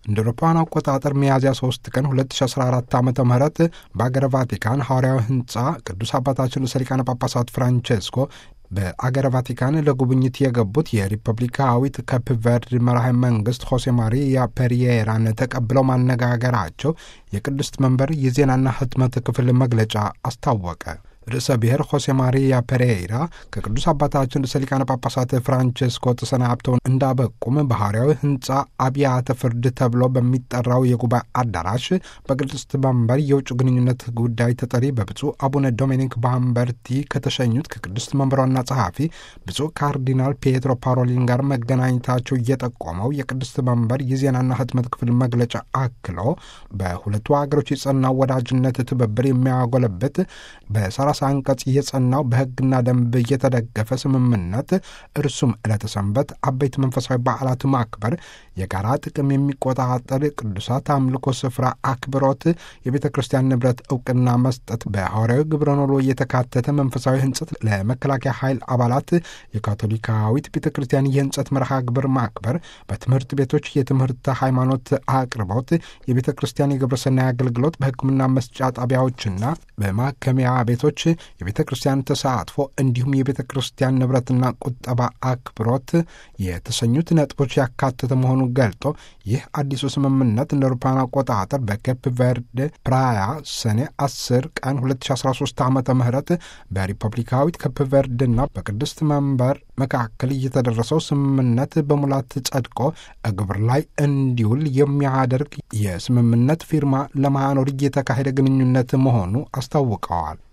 እንደ አውሮፓውያን አቆጣጠር ሚያዝያ 3 ቀን 2014 ዓ ም በአገረ ቫቲካን ሐዋርያዊ ሕንፃ ቅዱስ አባታችን ርዕሰ ሊቃነ ጳጳሳት ፍራንቼስኮ በአገረ ቫቲካን ለጉብኝት የገቡት የሪፐብሊካዊት ካፕ ቨርድ መራሄ መንግስት ሆሴ ማሪያ ፔሪየራን ተቀብለው ማነጋገራቸው የቅድስት መንበር የዜናና ህትመት ክፍል መግለጫ አስታወቀ። ርዕሰ ብሔር ሆሴ ማሪያ ፔሬይራ ከቅዱስ አባታችን ርዕሰ ሊቃነ ጳጳሳት ፍራንቼስኮ ተሰናብተው እንዳበቁም በሐዋርያዊ ሕንፃ አብያተ ፍርድ ተብሎ በሚጠራው የጉባኤ አዳራሽ በቅድስት መንበር የውጭ ግንኙነት ጉዳይ ተጠሪ በብፁዕ አቡነ ዶሚኒክ ባምበርቲ ከተሸኙት ከቅድስት መንበር ዋና ጸሐፊ ብፁዕ ካርዲናል ፒየትሮ ፓሮሊን ጋር መገናኘታቸው እየጠቆመው የቅድስት መንበር የዜናና ህትመት ክፍል መግለጫ አክሎ በሁለቱ ሀገሮች የጸናው ወዳጅነት ትብብር የሚያጎለብት በሰላሳ አንቀጽ የጸናው በሕግና ደንብ የተደገፈ ስምምነት እርሱም ዕለተ ሰንበት፣ አበይት መንፈሳዊ በዓላት ማክበር፣ የጋራ ጥቅም የሚቆጣጠር ቅዱሳት አምልኮ ስፍራ አክብሮት፣ የቤተ ክርስቲያን ንብረት እውቅና መስጠት፣ በሐዋርያዊ ግብረ ኖሎ የተካተተ መንፈሳዊ ህንጸት ለመከላከያ ኃይል አባላት፣ የካቶሊካዊት ቤተ ክርስቲያን የህንጸት መርሃ ግብር ማክበር፣ በትምህርት ቤቶች የትምህርት ሃይማኖት አቅርቦት፣ የቤተ ክርስቲያን የግብረሰናይ አገልግሎት፣ በሕክምና መስጫ ጣቢያዎችና በማከሚያ ቤቶች የቤተ ክርስቲያን ተሳትፎ እንዲሁም የቤተ ክርስቲያን ንብረትና ቁጠባ አክብሮት የተሰኙት ነጥቦች ያካተተ መሆኑን ገልጦ ይህ አዲሱ ስምምነት እንደ አውሮፓውያን አቆጣጠር በኬፕ ቨርድ ፕራያ ሰኔ 10 ቀን 2013 ዓ ም በሪፐብሊካዊት ኬፕ ቨርድና በቅድስት መንበር መካከል እየተደረሰው ስምምነት በሙላት ጸድቆ ግብር ላይ እንዲውል የሚያደርግ የስምምነት ፊርማ ለማኖር እየተካሄደ ግንኙነት መሆኑ አስታውቀዋል።